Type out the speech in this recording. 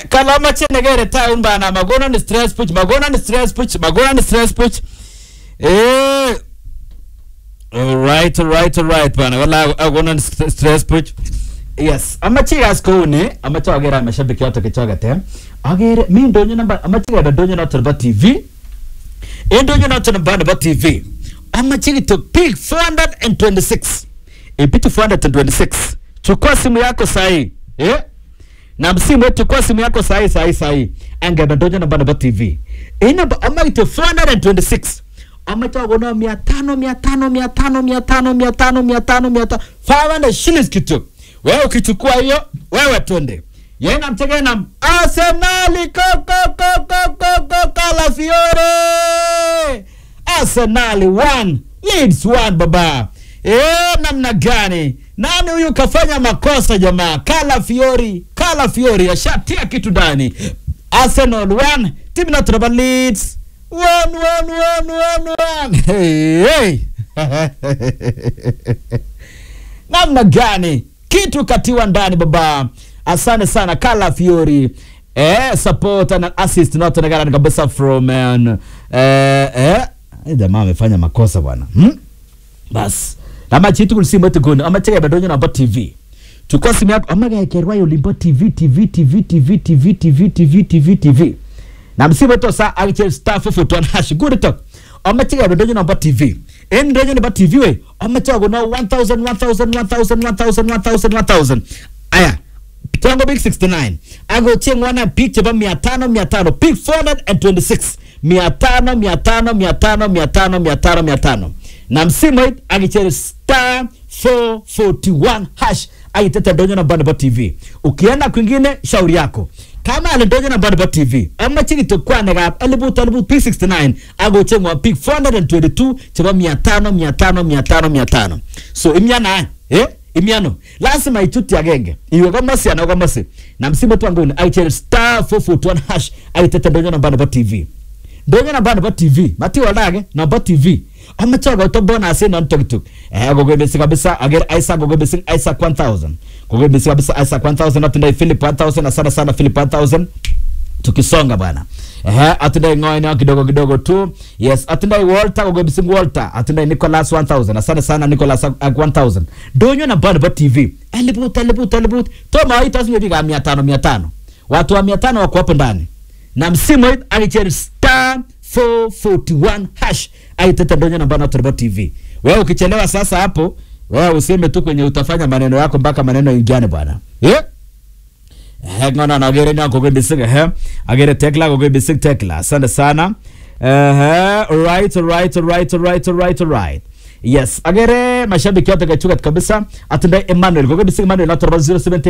kala amache nekere taun bana makonon stress puch makonon stress puch makonon stress puch eh alright alright alright bana wala akonon st- stress puch yes amache ikas kouni amache akere mashabiki yote kichoket eh akere mi ndonyo namba amache kebe ndonyo noto nebo tv en ndonyo noto nebo nebo tv amache kityo big 426 ipiti 426 chukua simu yako sahi eh na simu chukua simu yako sahi sahi sahi angebe ndonyo namba nebo tv inamba ama kityo 426 amache akono mia tano mia tano mia tano mia tano mia tano mia tano mia tano 500 shillings kityo wewe ukichukua hiyo wewe twende yena mtegenam arsenali kokokokokoko kalafiore arsenali 1 leeds 1 baba Eh, namna gani nani huyu kafanya makosa jamaa kala fiori kala fiori ashatia kitu ndani arsenal 1 timu inatoraba leeds 1 1 1 1 1 hey, hey. namna gani kitu katiwa ndani baba asante sana kala fiori eh, support and assist natonekana kabisa from um, eh, eh, eh, jamaa amefanya makosa bwana hmm? bas namachitu kulisimu etikuni amacheke bedonyo namba tv chukua simu yako amagaekerwa yolimbo tv tv tv tv tv tv tv tv tv na msimu eto sa akiche star fufu tuan hash guri tok amacheke bedonyo namba tv en ndonyo namba tv we amacheke kuna 1000 1000 1000 1000 1000 1000 aya Tango Big 69 ago chengwana pick cheba 500 500 pick 426 500 500 500 500 500 500 na msimu hii akichere star 441 hash aitete donyo na Bandaba TV ukienda kwingine shauri yako kama alidonyo na Bandaba TV ama chini tukwane gap elibut elibut P69 ago chengwa pick 422 cheba 500 500 500 500 so imyana eh imiano lazima ichuti agenge iwe komasi ana komasi na msimu tu angoni aichel star 441 hash aitete donyo na Bandaba TV donyo na Bandaba TV mati wadage na Bandaba TV amache ko to bonus non tok tok eh gogo besi kabisa ager Isaac gogo besi Isaac 1000 gogo besi kabisa Isaac 1000 natunda Philip 1000 asante sana Philip 1000 tukisonga bwana ehe atundai ngoina kidogo kidogo tu yes atundai walter gogobisingu walter atundai nicholas 1000 asante sana nicholas uh, 1000 donyo na band tv elibut elibut elibut toma itasinyo biga 500 500 watu wa 500 wako hapo ndani na msimu hii alicheri star 441 hash aitete donyo na band tv wewe ukichelewa sasa hapo wewe useme tu kwenye utafanya maneno yako mpaka maneno ingiane bwana yeah? ngona na agere na kogo bisig he agere tekla kogo bisig tekla asante sana eh right right right right right right yes agere mashabiki yote kachuka kabisa atunda Emmanuel kogo bisig Emmanuel na 070